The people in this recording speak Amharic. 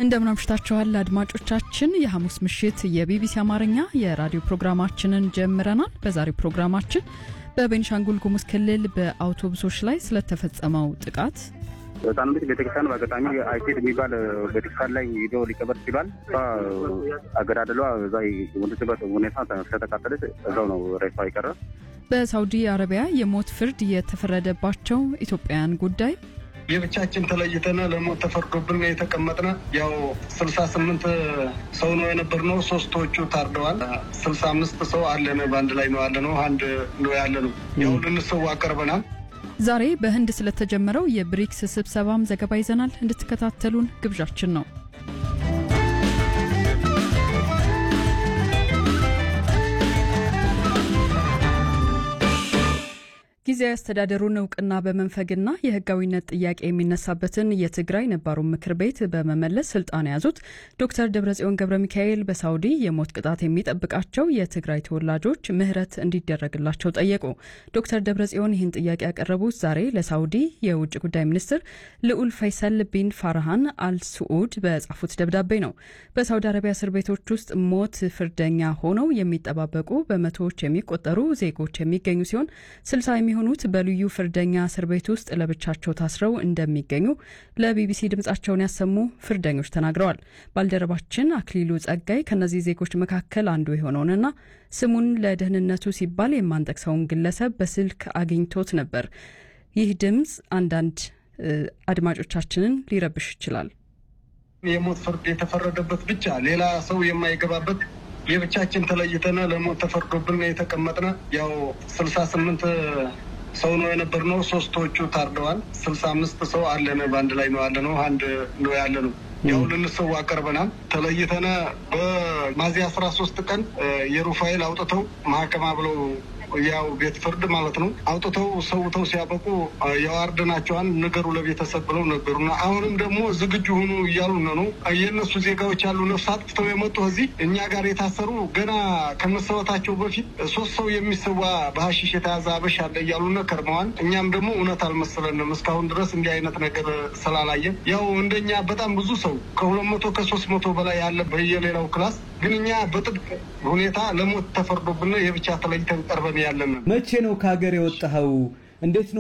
እንደምን አምሽታችኋል አድማጮቻችን። የሐሙስ ምሽት የቢቢሲ አማርኛ የራዲዮ ፕሮግራማችንን ጀምረናል። በዛሬው ፕሮግራማችን በቤኒሻንጉል ጉሙዝ ክልል በአውቶቡሶች ላይ ስለተፈጸመው ጥቃት ህፃኑ ልጅ ቤተክርስቲያን በአጋጣሚ አይሴድ የሚባል ቤተክርስቲያን ላይ ሂዶ ሊቀበር ችሏል። እሷ አገዳደሏ እዛ የሞተችበት ሁኔታ ስለተቃጠለች እዛው ነው ሬሷ የቀረ። በሳውዲ አረቢያ የሞት ፍርድ የተፈረደባቸው ኢትዮጵያውያን ጉዳይ የብቻችን ተለይተን ለሞት ተፈርዶብን የተቀመጥነ ያው ስልሳ ስምንት ሰው ነው የነበርነው። ሶስቶቹ ታርደዋል። ስልሳ አምስት ሰው አለን በአንድ ላይ ነው ያለ ነው አንድ ነው ያለ ነው። ያው ልንሰዋ ቀርበናል። ዛሬ በህንድ ስለተጀመረው የብሪክስ ስብሰባም ዘገባ ይዘናል። እንድትከታተሉን ግብዣችን ነው። ጊዜያዊ አስተዳደሩን እውቅና በመንፈግና የህጋዊነት ጥያቄ የሚነሳበትን የትግራይ ነባሩን ምክር ቤት በመመለስ ስልጣን የያዙት ዶክተር ደብረጽዮን ገብረ ሚካኤል በሳውዲ የሞት ቅጣት የሚጠብቃቸው የትግራይ ተወላጆች ምህረት እንዲደረግላቸው ጠየቁ። ዶክተር ደብረጽዮን ይህን ጥያቄ ያቀረቡት ዛሬ ለሳውዲ የውጭ ጉዳይ ሚኒስትር ልዑል ፈይሰል ቢን ፋርሃን አልስዑድ በጻፉት ደብዳቤ ነው። በሳውዲ አረቢያ እስር ቤቶች ውስጥ ሞት ፍርደኛ ሆነው የሚጠባበቁ በመቶዎች የሚቆጠሩ ዜጎች የሚገኙ ሲሆን ስልሳ የሚሆኑት በልዩ ፍርደኛ እስር ቤት ውስጥ ለብቻቸው ታስረው እንደሚገኙ ለቢቢሲ ድምጻቸውን ያሰሙ ፍርደኞች ተናግረዋል። ባልደረባችን አክሊሉ ጸጋይ ከእነዚህ ዜጎች መካከል አንዱ የሆነውንና ስሙን ለደህንነቱ ሲባል የማንጠቅሰውን ግለሰብ በስልክ አግኝቶት ነበር። ይህ ድምፅ አንዳንድ አድማጮቻችንን ሊረብሽ ይችላል። የሞት ፍርድ የተፈረደበት ብቻ ሌላ ሰው የማይገባበት የብቻችን ተለይተን ለሞት ተፈርዶብን የተቀመጥነ ያው ስልሳ ስምንት ሰው ነው የነበርነው። ሶስቶቹ ታርደዋል። ስልሳ አምስት ሰው አለን በአንድ ላይ ነው ያለ ነው አንድ ነው ያለ ነው። ያው ልንሰዋ ቀርበናል። ተለይተነ በሚያዝያ አስራ ሶስት ቀን የሩፋኤል አውጥተው ማህከማ ብለው ያው ቤት ፍርድ ማለት ነው አውጥተው ሰውተው ሲያበቁ የዋርድናቸዋን ንገሩ ለቤተሰብ ብለው ነገሩና አሁንም ደግሞ ዝግጁ ሁኑ እያሉ ነው። የእነሱ ዜጋዎች ያሉ ነፍስ አጥፍተው የመጡ እዚህ እኛ ጋር የታሰሩ ገና ከመሰወታቸው በፊት ሶስት ሰው የሚሰዋ በሀሺሽ የተያዘ አበሻ አለ እያሉነ ከርመዋል። እኛም ደግሞ እውነት አልመሰለንም እስካሁን ድረስ እንዲህ አይነት ነገር ስላላየን ያው እንደኛ በጣም ብዙ ሰው ከሁለት መቶ ከሶስት መቶ በላይ ያለ በየሌላው ክላስ ግን እኛ በጥብቅ ሁኔታ ለሞት ተፈርዶብን የብቻ ተለይተን ቀርበን ያለን። መቼ ነው ከሀገር የወጣኸው? እንዴት ነው